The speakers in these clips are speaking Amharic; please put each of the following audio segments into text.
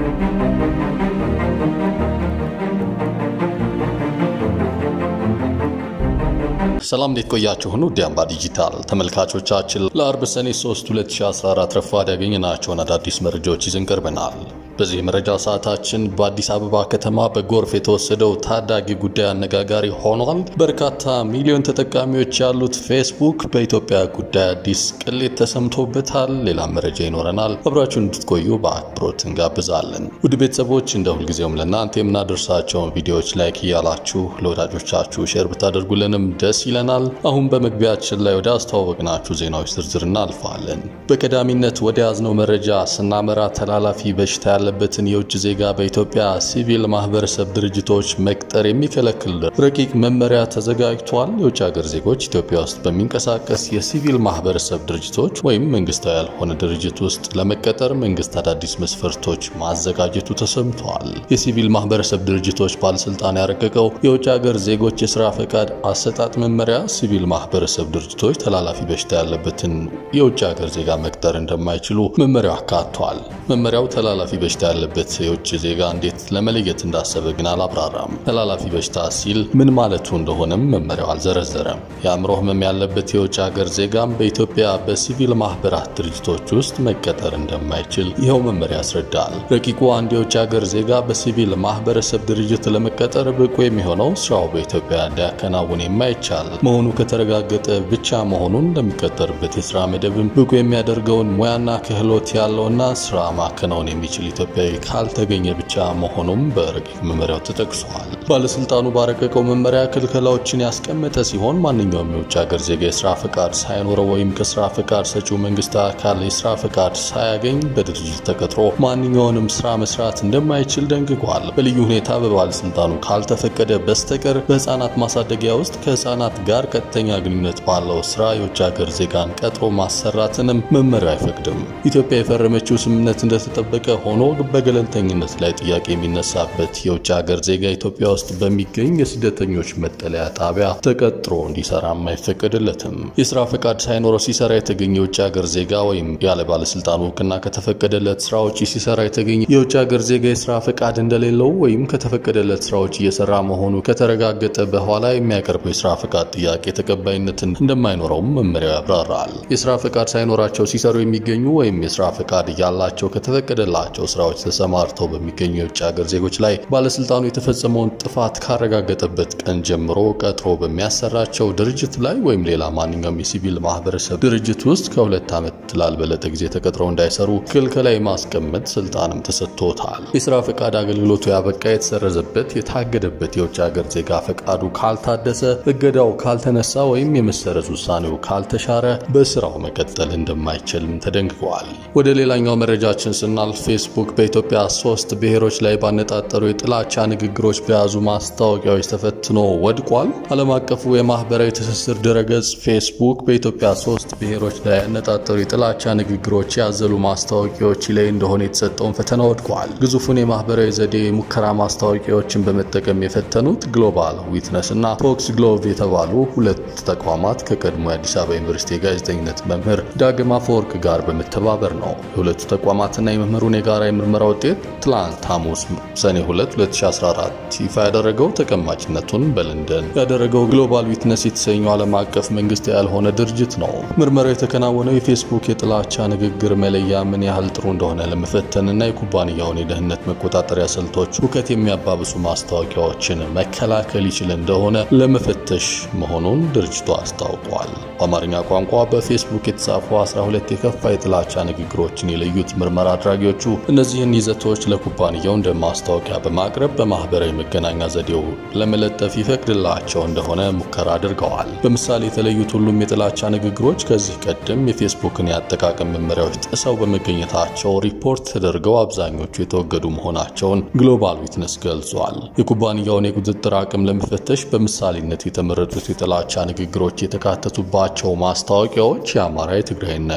ሰላም እንዴት ቆያችሁን? ውድ አምባ ዲጂታል ተመልካቾቻችን ለአርብ ሰኔ 3 2014 ረፋድ ያገኘናቸውን አዳዲስ መረጃዎች ይዘን ቀርበናል። በዚህ መረጃ ሰዓታችን በአዲስ አበባ ከተማ በጎርፍ የተወሰደው ታዳጊ ጉዳይ አነጋጋሪ ሆኗል። በርካታ ሚሊዮን ተጠቃሚዎች ያሉት ፌስቡክ በኢትዮጵያ ጉዳይ አዲስ ቅሌት ተሰምቶበታል። ሌላም መረጃ ይኖረናል። አብራችሁን እንድትቆዩ በአክብሮት እንጋብዛለን። ውድ ቤተሰቦች እንደ ሁልጊዜውም ለእናንተ የምናደርሳቸውን ቪዲዮዎች ላይክ እያላችሁ ለወዳጆቻችሁ ሼር ብታደርጉልንም ደስ ይለናል። አሁን በመግቢያችን ላይ ወደ አስተዋወቅናችሁ ዜናዎች ዝርዝር እናልፋለን። በቀዳሚነት ወደ ያዝነው መረጃ ስናመራ ተላላፊ በሽታ ያለበትን የውጭ ዜጋ በኢትዮጵያ ሲቪል ማህበረሰብ ድርጅቶች መቅጠር የሚከለክል ረቂቅ መመሪያ ተዘጋጅቷል። የውጭ ሀገር ዜጎች ኢትዮጵያ ውስጥ በሚንቀሳቀስ የሲቪል ማህበረሰብ ድርጅቶች ወይም መንግስታዊ ያልሆነ ድርጅት ውስጥ ለመቀጠር መንግስት አዳዲስ መስፈርቶች ማዘጋጀቱ ተሰምቷል። የሲቪል ማህበረሰብ ድርጅቶች ባለስልጣን ያረቀቀው የውጭ ሀገር ዜጎች የስራ ፈቃድ አሰጣጥ መመሪያ ሲቪል ማህበረሰብ ድርጅቶች ተላላፊ በሽታ ያለበትን የውጭ ሀገር ዜጋ መቅጠር እንደማይችሉ መመሪያው አካቷል። መመሪያው ተላላፊ በሽታ ያለበት የውጭ ዜጋ እንዴት ለመለየት እንዳሰበ ግን አላብራራም። ተላላፊ በሽታ ሲል ምን ማለቱ እንደሆነም መመሪያው አልዘረዘረም። የአእምሮ ህመም ያለበት የውጭ ሀገር ዜጋም በኢትዮጵያ በሲቪል ማህበራት ድርጅቶች ውስጥ መቀጠር እንደማይችል ይኸው መመሪያ ያስረዳል። ረቂቁ አንድ የውጭ ሀገር ዜጋ በሲቪል ማህበረሰብ ድርጅት ለመቀጠር ብቁ የሚሆነው ስራው በኢትዮጵያ እንዲያከናውን የማይቻል መሆኑ ከተረጋገጠ ብቻ መሆኑን ለሚቀጠርበት የስራ መደብም ብቁ የሚያደርገውን ሙያና ክህሎት ያለውና ስራ ማከናወን የሚችል ኢትዮጵያዊ ካልተገኘ ብቻ መሆኑም በረቂቅ መመሪያው ተጠቅሷል። ባለስልጣኑ ባረቀቀው መመሪያ ክልከላዎችን ያስቀመጠ ሲሆን ማንኛውም የውጭ ሀገር ዜጋ የስራ ፈቃድ ሳይኖረው ወይም ከስራ ፈቃድ ሰጪው መንግስት አካል የስራ ፈቃድ ሳያገኝ በድርጅት ተቀጥሮ ማንኛውንም ስራ መስራት እንደማይችል ደንግጓል። በልዩ ሁኔታ በባለስልጣኑ ካልተፈቀደ በስተቀር በህፃናት ማሳደጊያ ውስጥ ከህፃናት ጋር ቀጥተኛ ግንኙነት ባለው ስራ የውጭ ሀገር ዜጋን ቀጥሮ ማሰራትንም መመሪያው አይፈቅድም። ኢትዮጵያ የፈረመችው ስምምነት እንደተጠበቀ ሆኖ በገለልተኝነት ላይ ጥያቄ የሚነሳበት የውጭ ሀገር ዜጋ ኢትዮጵያ ውስጥ በሚገኝ የስደተኞች መጠለያ ጣቢያ ተቀጥሮ እንዲሰራም አይፈቀድለትም። የስራ ፈቃድ ሳይኖረው ሲሰራ የተገኘ የውጭ ሀገር ዜጋ ወይም ያለ ባለስልጣኑ እውቅና ከተፈቀደለት ስራ ውጪ ሲሰራ የተገኘ የውጭ ሀገር ዜጋ የስራ ፈቃድ እንደሌለው ወይም ከተፈቀደለት ስራዎች እየሰራ መሆኑ ከተረጋገጠ በኋላ የሚያቀርበው የስራ ፈቃድ ጥያቄ ተቀባይነትን እንደማይኖረውም መመሪያው ያብራራል። የስራ ፈቃድ ሳይኖራቸው ሲሰሩ የሚገኙ ወይም የስራ ፈቃድ ያላቸው ከተፈቀደላቸው ስራዎች ተሰማርተው በሚገኙ የውጭ ሀገር ዜጎች ላይ ባለስልጣኑ የተፈጸመውን ጥፋት ካረጋገጠበት ቀን ጀምሮ ቀጥሮ በሚያሰራቸው ድርጅት ላይ ወይም ሌላ ማንኛውም የሲቪል ማህበረሰብ ድርጅት ውስጥ ከሁለት ዓመት ላልበለጠ ጊዜ ተቀጥረው እንዳይሰሩ ክልከላ የማስቀመጥ ስልጣንም ተሰጥቶታል። የስራ ፈቃድ አገልግሎቱ ያበቃ፣ የተሰረዘበት፣ የታገደበት የውጭ ሀገር ዜጋ ፈቃዱ ካልታደሰ፣ እገዳው ካልተነሳ ወይም የመሰረዝ ውሳኔው ካልተሻረ በስራው መቀጠል እንደማይችልም ተደንግጓል። ወደ ሌላኛው መረጃችን ስናልፍ ፌስቡክ በኢትዮጵያ ሶስት ብሔሮች ላይ ባነጣጠሩ የጥላቻ ንግግሮች በያዙ ማስታወቂያዎች ተፈትኖ ወድቋል። ዓለም አቀፉ የማህበራዊ ትስስር ድረገጽ ፌስቡክ በኢትዮጵያ ሶስት ብሔሮች ላይ ያነጣጠሩ የጥላቻ ንግግሮች ያዘሉ ማስታወቂያዎች ላይ እንደሆነ የተሰጠውን ፈተና ወድቋል። ግዙፉን የማህበራዊ ዘዴ ሙከራ ማስታወቂያዎችን በመጠቀም የፈተኑት ግሎባል ዊትነስ እና ፎክስ ግሎቭ የተባሉ ሁለት ተቋማት ከቀድሞ የአዲስ አበባ ዩኒቨርሲቲ የጋዜጠኝነት መምህር ዳግማ አፈወርቅ ጋር በመተባበር ነው። የሁለቱ ተቋማትና የመምህሩን የጋራ የምርመራ ውጤት ትላንት ሐሙስ ሰኔ 2 2014 ይፋ ያደረገው ተቀማጭነቱን በለንደን ያደረገው ግሎባል ዊትነስ የተሰኘው ዓለም አቀፍ መንግስት ያልሆነ ድርጅት ነው። ምርመራው የተከናወነው የፌስቡክ የጥላቻ ንግግር መለያ ምን ያህል ጥሩ እንደሆነ ለመፈተንና የኩባንያውን የደህንነት መቆጣጠሪያ ስልቶች ሁከት የሚያባብሱ ማስታወቂያዎችን መከላከል ይችል እንደሆነ ለመፈተሽ መሆኑን ድርጅቱ አስታውቋል። በአማርኛ ቋንቋ በፌስቡክ የተጻፉ 12 የከፋ የጥላቻ ንግግሮችን የለዩት ምርመራ አድራጊዎቹ እነዚህን ይዘቶች ለኩባንያው እንደ ማስታወቂያ በማቅረብ በማህበራዊ መገናኛ ዘዴው ለመለጠፍ ይፈቅድላቸው እንደሆነ ሙከራ አድርገዋል። በምሳሌ የተለዩት ሁሉም የጥላቻ ንግግሮች ከዚህ ቀደም የፌስቡክን የአጠቃቀም መመሪያዎች ጥሰው በመገኘታቸው ሪፖርት ተደርገው አብዛኞቹ የተወገዱ መሆናቸውን ግሎባል ዊትነስ ገልጿል። የኩባንያውን የቁጥጥር አቅም ለመፈተሽ በምሳሌነት የተመረጡት የጥላቻ ንግግሮች የተካተቱባቸው ማስታወቂያዎች የአማራ፣ የትግራይና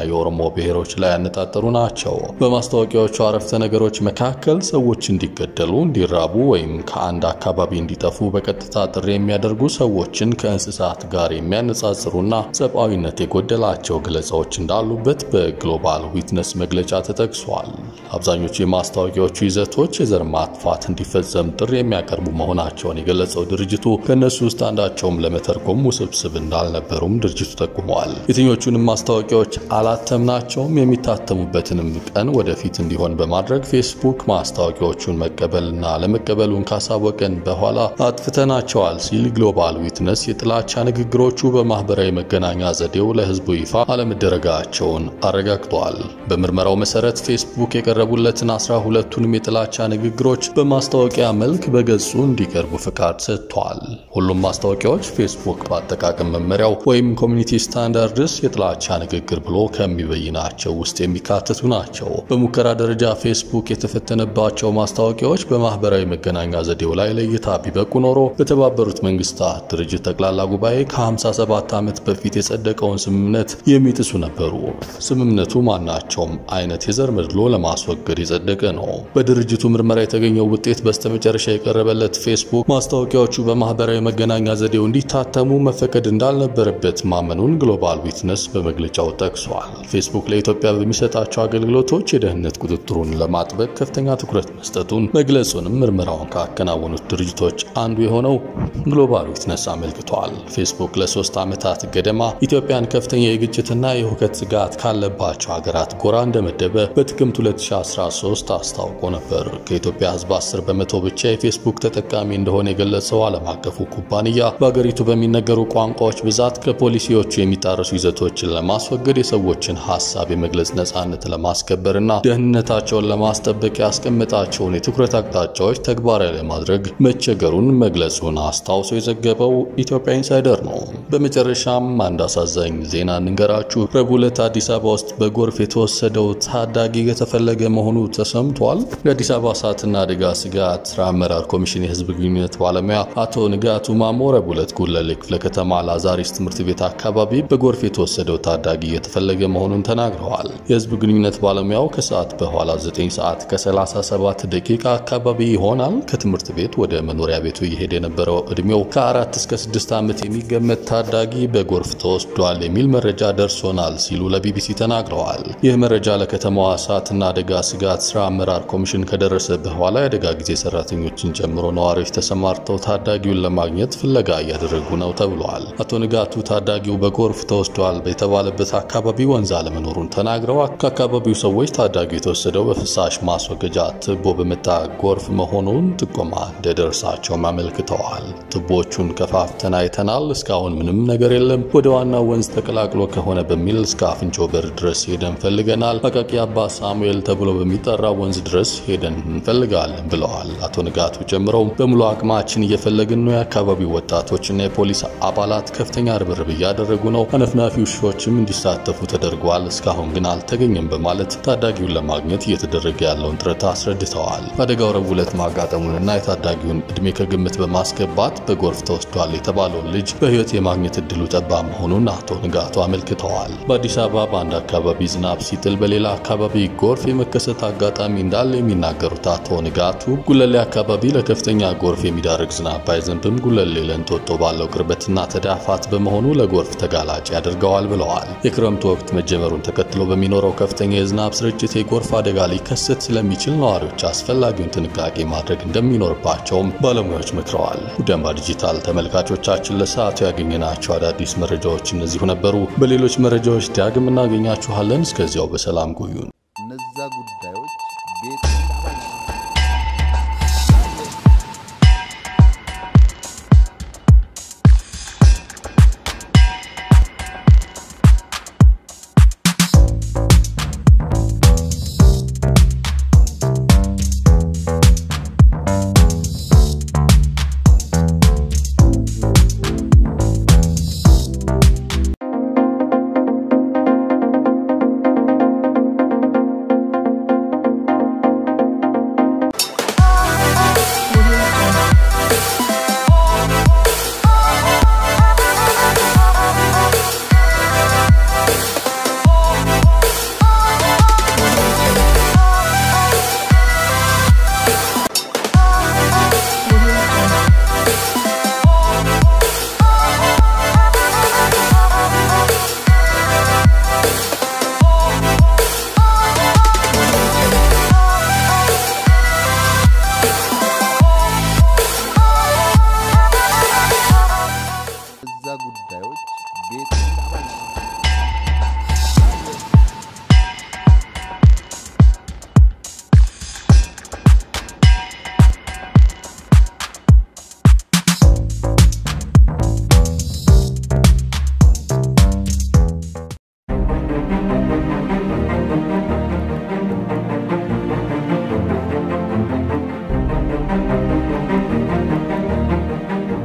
የኦሮሞ ብሔሮች ላይ ያነጣጠሩ ናቸው። በማስታወቂያዎቹ አረፍተ ነገሮች መካከል ሰዎች እንዲገደሉ፣ እንዲራቡ ወይም ከአንድ አካባቢ እንዲጠፉ በቀጥታ ጥሪ የሚያደርጉ ሰዎችን ከእንስሳት ጋር የሚያነጻጽሩና ሰብአዊነት የጎደላቸው ገለጻዎች እንዳሉበት በግሎባል ዊትነስ መግለጫ ተጠቅሷል። አብዛኞቹ የማስታወቂያዎቹ ይዘቶች የዘር ማጥፋት እንዲፈጸም ጥሪ የሚያቀርቡ መሆናቸውን የገለጸው ድርጅቱ ከእነሱ ውስጥ አንዳቸውም ለመተርጎም ውስብስብ እንዳልነበሩም ድርጅቱ ጠቁመዋል። የትኞቹንም ማስታወቂያዎች አላተምናቸውም፣ የሚታተሙበትንም ቀን ወደፊት እንዲሆን በማድረግ ፌስቡክ ማስታወቂያዎቹን መቀበልና ለመቀበሉን ካሳወቀን በኋላ አጥፍተናቸዋል ሲል ግሎባል ዊትነስ የጥላቻ ንግግሮቹ በማህበራዊ መገናኛ ዘዴው ለህዝቡ ይፋ አለመደረጋቸውን አረጋግጧል። በምርመራው መሰረት ፌስቡክ የቀረቡለትን አስራ ሁለቱንም የጥላቻ ንግግሮች በማስታወቂያ መልክ በገጹ እንዲቀርቡ ፍቃድ ሰጥቷል። ሁሉም ማስታወቂያዎች ፌስቡክ በአጠቃቀም መመሪያው ወይም ኮሚኒቲ ስታንዳርድስ የጥላቻ ንግግር ብሎ ከሚበይናቸው ውስጥ የሚካተቱ ናቸው። በሙከራ ደረጃ ፌስቡክ የተፈተነባቸው ማስታወቂያዎች በማህበራዊ መገናኛ ዘዴው ላይ ለእይታ ቢበቁ ኖሮ በተባበሩት መንግስታት ድርጅት ጠቅላላ ጉባኤ ከ57 ዓመት በፊት የጸደቀውን ስምምነት የሚጥሱ ነበሩ። ስምምነቱ ማናቸውም አይነት የዘር መድሎ ለማስወገድ የጸደቀ ነው። በድርጅቱ ምርመራ የተገኘው ውጤት በስተመጨረሻ የቀረበለት ፌስቡክ ማስታወቂያዎቹ በማህበራዊ መገናኛ ዘዴው እንዲታተሙ መፈቀድ እንዳልነበረበት ማመኑን ግሎባል ዊትነስ በመግለጫው ጠቅሷል። ፌስቡክ ለኢትዮጵያ በሚሰጣቸው አገልግሎቶች የደህንነት ቁጥጥሩን ለማጥበቅ ከፍተኛ ትኩረት መስጠቱን መግለጹንም ምርመራውን ካከናወኑት ድርጅቶች አንዱ የሆነው ግሎባል ዊትነስ አመልክቷል። ፌስቡክ ለሶስት ዓመታት ገደማ ኢትዮጵያን ከፍተኛ የግጭትና የሁከት ስጋት ካለባቸው ሀገራት ጎራ እንደመደበ በጥቅምት 2013 አስታውቆ ነበር። ከኢትዮጵያ ሕዝብ 10 በመቶ ብቻ የፌስቡክ ተጠቃሚ እንደሆነ የገለጸው ዓለም አቀፉ ኩባንያ በአገሪቱ በሚነገሩ ቋንቋዎች ብዛት ከፖሊሲዎቹ የሚጣረሱ ይዘቶችን ለማስወገድ የሰዎችን ሀሳብ የመግለጽ ነጻነት ለማስከበርና ደህንነታቸውን ለማስጠበቅ ያስቀመጣቸውን የትኩረት አቅጣጫዎች ተግባራዊ ለማድረግ መቸገሩን መግለጹን አስታውሶ የዘገበው ኢትዮጵያ ኢንሳይደር ነው። በመጨረሻም አንድ አሳዛኝ ዜና እንንገራችሁ። ረቡዕ ዕለት አዲስ አበባ ውስጥ በጎርፍ የተወሰደው ታዳጊ የተፈለገ መሆኑ ተሰምቷል። የአዲስ አበባ እሳትና አደጋ ስጋት ስራ አመራር ኮሚሽን የህዝብ ግንኙነት ባለሙያ አቶ ንጋቱ ማሞ ረቡዕ ዕለት ጉለሌ ክፍለ ከተማ ላዛሪስ ትምህርት ቤት አካባቢ በጎርፍ የተወሰደው ታዳጊ የተፈለገ መሆኑን ተናግረዋል። የህዝብ ግንኙነት ባለሙያው ከሰዓት በኋላ 9 ሰዓት ከ37 ደቂቃ አካባቢ ይሆናል ከትምህርት ቤት ወደ መኖሪያ ቤቱ እየሄደ የነበረው እድሜው ከአራት እስከ ስድስት ዓመት የሚገመት ታዳጊ በጎርፍ ተወስዷል የሚል መረጃ ደርሶናል ሲሉ ለቢቢሲ ተናግረዋል። ይህ መረጃ ለከተማዋ እሳትና አደጋ ስጋት ስራ አመራር ኮሚሽን ከደረሰ በኋላ የአደጋ ጊዜ ሰራተኞችን ጨምሮ ነዋሪዎች ተሰማርተው ታዳጊውን ለማግኘት ፍለጋ እያደረጉ ነው ተብሏል። አቶ ንጋቱ ታዳጊው በጎርፍ ተወስዷል የተባለበት አካባቢ ወንዝ አለመኖሩን ተናግረው ከአካባቢው ሰዎች ታዳጊው የተወሰደው በፍሳሽ ማስወገጃ ትቦ በመጣ ጎርፍ መሆኑን ጥቆማ እንደደረሳቸውም አመልክተዋል። ቱቦቹን ከፋፍተን አይተናል። እስካሁን ምንም ነገር የለም። ወደ ዋናው ወንዝ ተቀላቅሎ ከሆነ በሚል እስከ አፍንጮ በር ድረስ ሄደን ፈልገናል። አቃቂ አባ ሳሙኤል ተብሎ በሚጠራ ወንዝ ድረስ ሄደን እንፈልጋለን ብለዋል። አቶ ንጋቱ ጨምረው በሙሉ አቅማችን እየፈለግን ነው። የአካባቢው ወጣቶችና የፖሊስ አባላት ከፍተኛ ርብርብ እያደረጉ ነው። አነፍናፊ ውሾችም እንዲሳተፉ ተደርጓል። እስካሁን ግን አልተገኘም በማለት ታዳጊውን ለማግኘት እየተደረገ ያለውን ጥረት አስረድተዋል። አደጋው ረቡዕ ዕለት ማጋጠሙንና የታዳጊውን እድሜ ከግምት በማስገባት በጎርፍ ተወስዷል የተባለውን ልጅ በሕይወት የማግኘት እድሉ ጠባብ መሆኑን አቶ ንጋቱ አመልክተዋል። በአዲስ አበባ በአንድ አካባቢ ዝናብ ሲጥል በሌላ አካባቢ ጎርፍ የመከሰት አጋጣሚ እንዳለ የሚናገሩት አቶ ንጋቱ ጉለሌ አካባቢ ለከፍተኛ ጎርፍ የሚዳርግ ዝናብ ባይዘንብም ጉለሌ ለእንጦጦ ባለው ቅርበትና ተዳፋት በመሆኑ ለጎርፍ ተጋላጭ ያደርገዋል ብለዋል። የክረምቱ ወቅት መጀመሩን ተከትሎ በሚኖረው ከፍተኛ የዝናብ ስርጭት የጎርፍ አደጋ ሊከሰት ስለሚችል ነዋሪዎች አስፈላጊውን ጥንቃቄ ማድረግ እንደሚኖርባቸውም ባለሙያዎች መክረዋል። ውድ አምባ ዲጂታል ተመልካቾቻችን ለሰዓቱ ያገኘናቸው አዳዲስ መረጃዎች እነዚሁ ነበሩ። በሌሎች መረጃዎች ዳግም እናገኛችኋለን። እስከዚያው በሰላም ቆዩን። እነዛ ጉዳዮች